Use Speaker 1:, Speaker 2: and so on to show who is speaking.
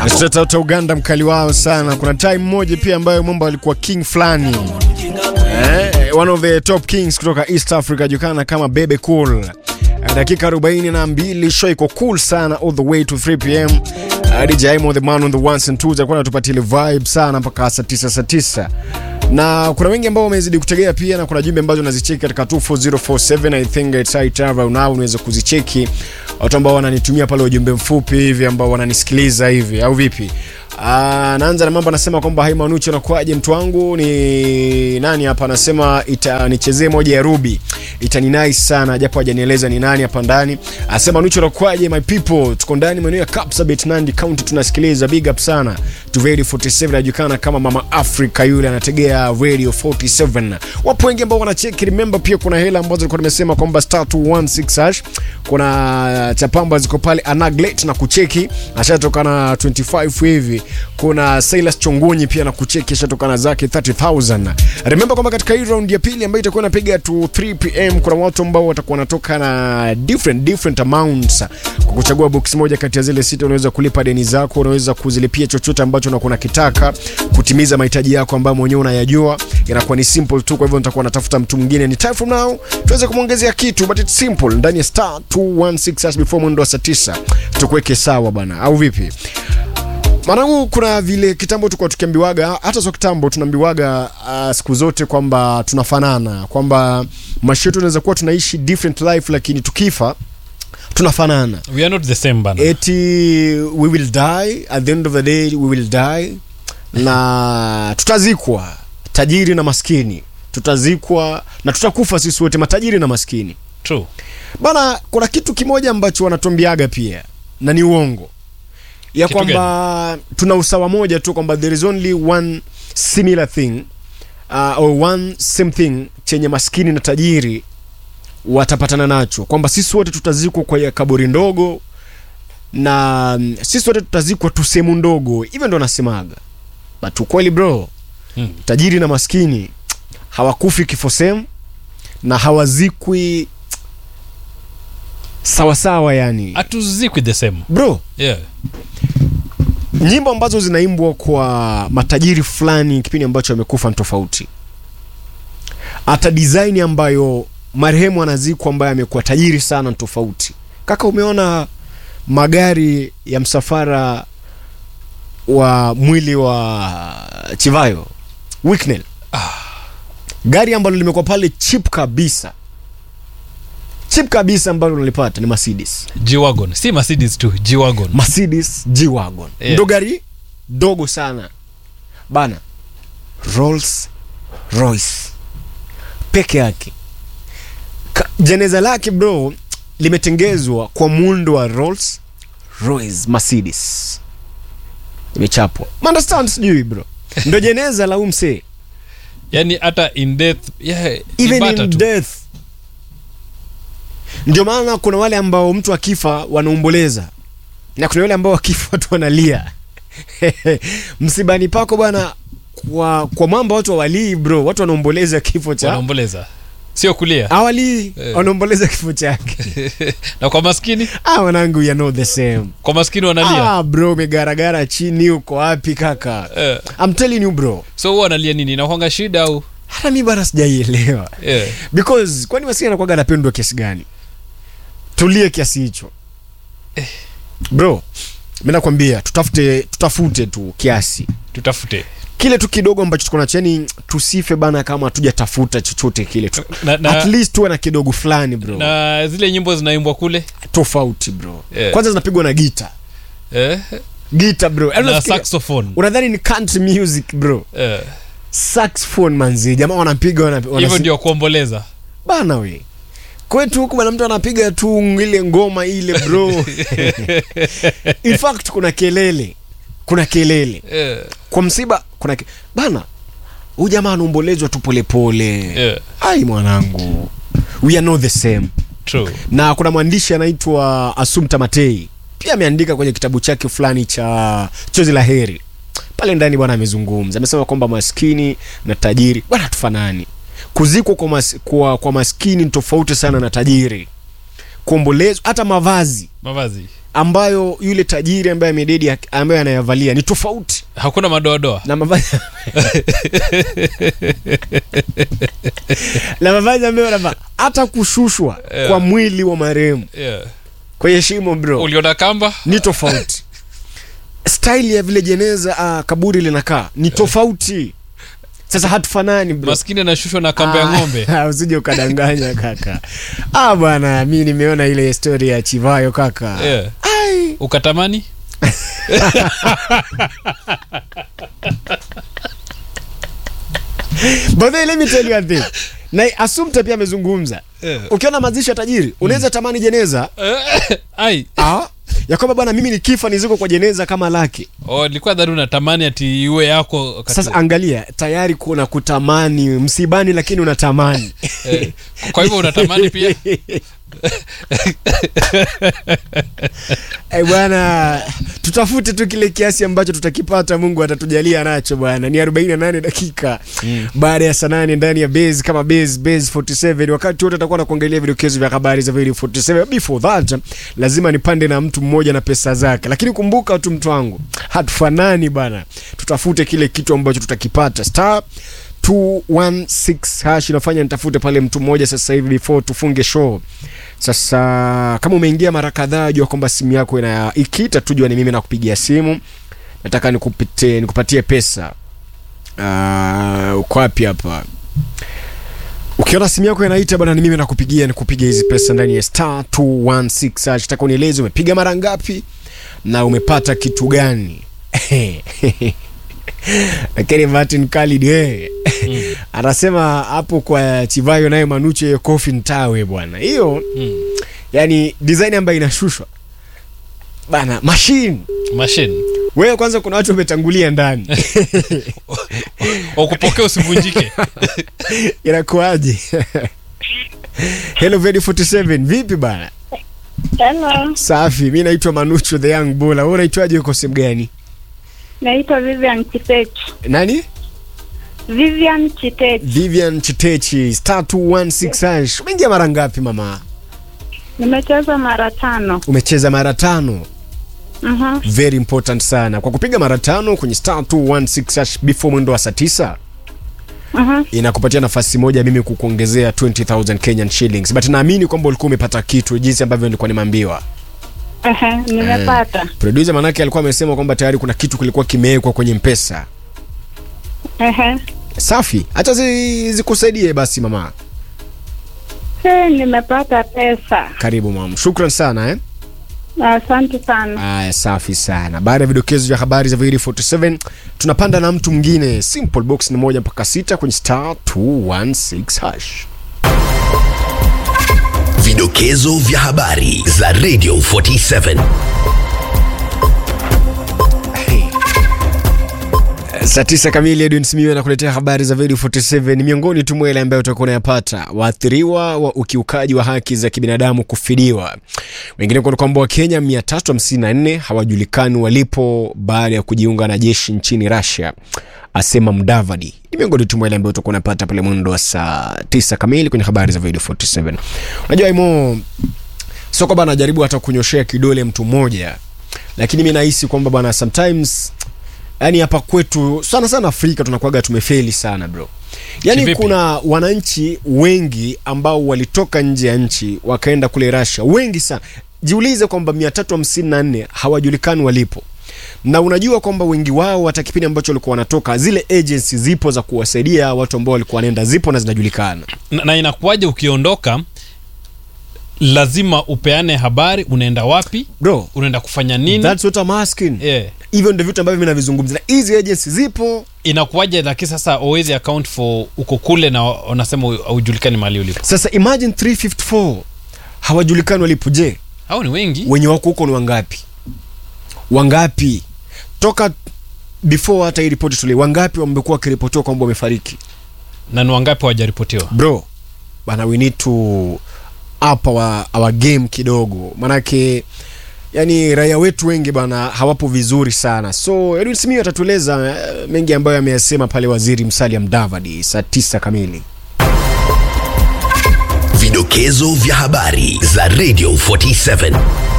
Speaker 1: Straight out Uganda, mkali wao sana. Kuna time moja pia ambayo mambo alikuwa king fulani eh, one of the top kings kutoka East Africa julikana kama Bebe Cool. Dakika 42 show iko cool sana all the way to 3 pm. Uh, DJ Imo the man on the ones and twos alikuwa anatupatia ile vibe sana mpaka saa 9 saa 9 na kuna wengi ambao wamezidi kutegea pia, na kuna jumbe ambazo nazicheki katika 24047 I think it's high time now unaweza kuzicheki watu ambao wananitumia pale ujumbe mfupi hivi ambao wananisikiliza hivi au vipi? Uh, naanza na mambo anasema kwamba hai Manuchi anakuaje mtu wangu ni nani hapa anasema itanichezee moja ya Ruby itani nice sana japo hajanieleza ni nani hapa ndani anasema Manuchi anakuaje my people tuko ndani maeneo ya Kapsabet Nandi County tunasikiliza big up sana to Radio 47 anajulikana kama Mama Africa yule anategea Radio 47 wapo wengi ambao wanacheki remember pia kuna hela ambazo nilikuwa nimesema kwamba star 216 hash kuna chapamba ziko pale anaglet na kucheki ashatoka na 25 hivi kuna Silas Chongonyi pia na kucheki ashatokana zake 30000 remember kwamba katika hii round ya pili ambayo itakuwa inapiga to 3 pm kuna watu ambao watakuwa wanatoka na different different amounts kwa kuchagua box moja kati ya zile sita unaweza kulipa deni zako unaweza kuzilipia chochote ambacho unakuwa unakitaka kutimiza mahitaji yako ambayo mwenyewe unayajua inakuwa ni simple tu kwa hivyo nitakuwa natafuta mtu mwingine ni time from now tuweze kumwongezea kitu but it's simple ndani ya star 216 hash before mwendo wa saa 9 tukuweke sawa bana au vipi Mwanangu, kuna vile kitambo tulikuwa tukiambiwaga, hata sio kitambo, tunaambiwaga uh, siku zote kwamba tunafanana, kwamba maisha yetu tunaweza kuwa tunaishi different life, lakini tukifa tunafanana.
Speaker 2: we are not the same bana
Speaker 1: Eti we will die at the end of the day, we will die na tutazikwa, tajiri na maskini, tutazikwa na tutakufa sisi wote, matajiri na maskini.
Speaker 2: true
Speaker 1: Bana, kuna kitu kimoja ambacho wanatuambiaga pia na ni uongo ya
Speaker 2: Kitu
Speaker 1: kwamba tuna usawa moja tu kwamba there is only one similar thing uh, or one same thing chenye maskini na tajiri watapatana nacho kwamba sisi wote tutazikwa kwa kaburi ndogo na mm, sisi wote tutazikwa tu sehemu ndogo hivyo ndo nasemaga but ukweli bro
Speaker 2: Hmm.
Speaker 1: tajiri na maskini hawakufi kifo sehemu na hawazikwi sawasawa yani
Speaker 2: hatuzikwi the same
Speaker 1: bro
Speaker 2: yeah
Speaker 1: nyimbo ambazo zinaimbwa kwa matajiri fulani kipindi ambacho amekufa ni tofauti hata design ambayo marehemu anazikwa ambaye amekuwa tajiri sana ni tofauti kaka umeona magari ya msafara wa mwili wa chivayo Wicknell gari ambalo limekuwa pale chip kabisa chip kabisa ambalo unalipata ni mercedes
Speaker 2: g-wagon si mercedes tu g-wagon
Speaker 1: Mercedes G-Wagon
Speaker 2: Yeah.
Speaker 1: ndo gari dogo sana bana Rolls Royce peke yake Ka- jeneza lake bro limetengezwa kwa muundo wa Rolls Royce Mercedes imechapwa understand sijui bro ndo jeneza la umse
Speaker 2: yani hata in death yeah, ni
Speaker 1: even
Speaker 2: bata
Speaker 1: in
Speaker 2: tu.
Speaker 1: death ndio maana kuna wale ambao mtu akifa wanaomboleza na kuna wale ambao wakifa watu wanalia msibani pako bwana kwa, kwa mwamba watu hawalii bro watu wanaomboleza kifo cha
Speaker 2: wanaomboleza sio kulia
Speaker 1: hawalii
Speaker 2: Eh.
Speaker 1: wanaomboleza kifo chake
Speaker 2: na kwa maskini
Speaker 1: ah wanangu you know the same
Speaker 2: kwa maskini wanalia
Speaker 1: ah bro umegaragara chini uko wapi kaka
Speaker 2: Eh.
Speaker 1: I'm telling you bro
Speaker 2: so huwa wanalia nini inakwanga shida au
Speaker 1: hata mi bana sijaielewa
Speaker 2: yeah.
Speaker 1: because kwani maskini anakuwaga anapendwa kiasi gani tulie kiasi hicho bro mi nakwambia tutafute tutafute tu kiasi
Speaker 2: tutafute
Speaker 1: kile tu kidogo ambacho tuko nacho yani tusife bana kama hatujatafuta chochote kile tu
Speaker 2: na,
Speaker 1: at
Speaker 2: na,
Speaker 1: least tuwe na kidogo fulani bro
Speaker 2: na zile nyimbo zinaimbwa kule
Speaker 1: tofauti bro
Speaker 2: Yeah.
Speaker 1: kwanza zinapigwa na gita
Speaker 2: eh?
Speaker 1: gita bro Yaani
Speaker 2: na
Speaker 1: unafikiria-
Speaker 2: saxophone
Speaker 1: unadhani ni country music bro
Speaker 2: eh.
Speaker 1: saxophone manzi jamaa wanapiga wana, wana
Speaker 2: hivyo ndio kuomboleza
Speaker 1: bana we kwetu huku bana mtu anapiga tu ile ngoma ile bro in fact kuna kelele kuna kelele
Speaker 2: eh.
Speaker 1: kwa msiba kuna ke... bana huyu jamaa anaombolezwa tu polepole
Speaker 2: yeah.
Speaker 1: ai mwanangu we are not the same
Speaker 2: true
Speaker 1: na kuna mwandishi anaitwa asumta matei pia ameandika kwenye kitabu chake fulani cha chozi la heri pale ndani bwana amezungumza amesema kwamba maskini na tajiri bwana tufanani kuzikwa kwa, mas, kwa, kwa maskini ni tofauti sana na tajiri kuombolezwa hata mavazi
Speaker 2: mavazi
Speaker 1: ambayo yule tajiri ambaye amededi ambaye anayavalia ni tofauti
Speaker 2: hakuna madoadoa
Speaker 1: na mavazi na mavazi ambayo anavaa hata kushushwa
Speaker 2: Yeah.
Speaker 1: kwa mwili wa marehemu
Speaker 2: yeah.
Speaker 1: kwenye shimo bro
Speaker 2: uliona kamba
Speaker 1: ni tofauti style ya vile jeneza uh, kaburi linakaa ni tofauti sasa hatufanani bro
Speaker 2: maskini anashushwa na kamba ya
Speaker 1: Ah,
Speaker 2: ng'ombe
Speaker 1: usije ukadanganya kaka ah bwana mi nimeona ile story ya chivayo kaka
Speaker 2: yeah.
Speaker 1: Ai.
Speaker 2: ukatamani
Speaker 1: But then let me tell you one thing. na asumta pia amezungumza
Speaker 2: Yeah.
Speaker 1: ukiona mazishi ya tajiri unaweza tamani jeneza
Speaker 2: ai
Speaker 1: ah, ya kwamba bwana mimi nikifa niziko kwa jeneza kama lake
Speaker 2: oh, nilikuwa dhani unatamani ati iwe yako wakati
Speaker 1: sasa
Speaker 2: huo.
Speaker 1: angalia tayari kuna kutamani msibani lakini unatamani
Speaker 2: eh, kwa hivyo unatamani pia
Speaker 1: Eh, bwana tutafute tu kile kiasi ambacho tutakipata mungu atatujalia nacho bwana ni 48 dakika mm. baada ya saa nane ndani ya base kama base base 47 wakati wote atakuwa nakuangalia vidokezo vya habari za video 47 before that lazima nipande na mtu mmoja na pesa zake lakini kumbuka tu mtu wangu hatufanani bana tutafute kile kitu ambacho tutakipata star 216 hash inafanya nitafute pale mtu mmoja sasa hivi before tufunge show sasa kama umeingia mara kadhaa jua kwamba simu yako ina ikita tu jua ni mimi nakupigia simu nataka nikupite nikupatie pesa uh, uko wapi hapa ukiona simu yako inaita bwana ni mimi nakupigia nikupiga hizi pesa ndani ya star 216 hash nataka unieleze umepiga mara ngapi na umepata kitu gani lakini martin Khalid eh anasema hapo kwa chivayo naye manuche hiyo kofi ntawe bwana hiyo
Speaker 2: mm.
Speaker 1: yani design ambayo inashushwa bana machine
Speaker 2: machine
Speaker 1: wewe kwanza kuna watu wametangulia ndani
Speaker 2: wakupokea usivunjike
Speaker 1: inakuaje hello Vedi 47 vipi bana
Speaker 3: Hello,
Speaker 1: safi mi naitwa manucho the young bola wewe unaitwaje uko sehemu gani
Speaker 3: naitwa Vivian Chitech.
Speaker 1: nani
Speaker 3: Vivian Chitech.
Speaker 1: vivian chitechi star 216 hash umeingia mara ngapi mama
Speaker 3: Nimecheza mara tano.
Speaker 1: umecheza mara tano
Speaker 3: Mhm.
Speaker 1: very important sana kwa kupiga mara tano kwenye star 216 hash before mwendo wa saa tisa
Speaker 3: Mhm.
Speaker 1: inakupatia nafasi moja mimi kukuongezea 20000 kenyan shillings but naamini kwamba ulikuwa umepata kitu jinsi ambavyo nilikuwa nimeambiwa
Speaker 3: Ehe, nimepata.
Speaker 1: producer manake alikuwa amesema kwamba tayari kuna kitu kilikuwa kimewekwa kwenye mpesa
Speaker 3: Ehe.
Speaker 1: safi hacha zi, zikusaidie basi mama
Speaker 3: Eh, nimepata pesa.
Speaker 1: karibu mam shukran sana eh?
Speaker 3: Asante sana.
Speaker 1: aya safi sana baada ya vidokezo vya habari za Viri 47 tunapanda na mtu mwingine simple box ni moja mpaka sita kwenye star 216 hash
Speaker 4: Vidokezo vya habari za Radio 47.
Speaker 1: saa tisa kamili edwin simiu anakuletea habari za video 47 ni miongoni tu mwa yale ambayo utakuwa unayapata waathiriwa wa ukiukaji wa haki za kibinadamu kufidiwa wengine kuna kwamba wakenya 354 hawajulikani walipo baada ya kujiunga na jeshi nchini russia asema mdavadi ni miongoni tu mwa yale ambayo utakuwa unapata pale mwendo wa saa tisa kamili kwenye habari za video 47 unajua imo sio kwamba anajaribu hata kunyoshea kidole mtu mmoja lakini mi nahisi kwamba bwana sometimes yani hapa kwetu sana sana afrika tunakuaga tumefeli sana bro yani
Speaker 2: Kivipi?
Speaker 1: kuna wananchi wengi ambao walitoka nje ya nchi wakaenda kule russia wengi sana jiulize kwamba 354 hawajulikani walipo na unajua kwamba wengi wao hata kipindi ambacho walikuwa wanatoka zile agency zipo za kuwasaidia watu ambao walikuwa wanaenda zipo na zinajulikana
Speaker 2: na, na inakuwaje ukiondoka lazima upeane habari unaenda wapi
Speaker 1: bro
Speaker 2: unaenda kufanya nini
Speaker 1: that's what I'm asking
Speaker 2: yeah.
Speaker 1: hivyo ndio vitu ambavyo mi navizungumza na hizi agency zipo
Speaker 2: inakuwaje lakini sasa always account for uko kule na wanasema haujulikani mahali ulipo
Speaker 1: sasa imagine 354 hawajulikani walipo je
Speaker 2: hao ni wengi
Speaker 1: wenye wako huko ni wangapi wangapi toka before hata hii ripoti tuli wangapi wamekuwa wakiripotiwa kwamba wamefariki
Speaker 2: na ni wangapi hawajaripotiwa
Speaker 1: bro bana we need to up our, our game kidogo manake yani raia wetu wengi bana hawapo vizuri sana so edwin simiu atatueleza eh, mengi ambayo ameyasema pale waziri msalia mdavadi saa tisa kamili
Speaker 4: Vidokezo vya habari za Radio 47.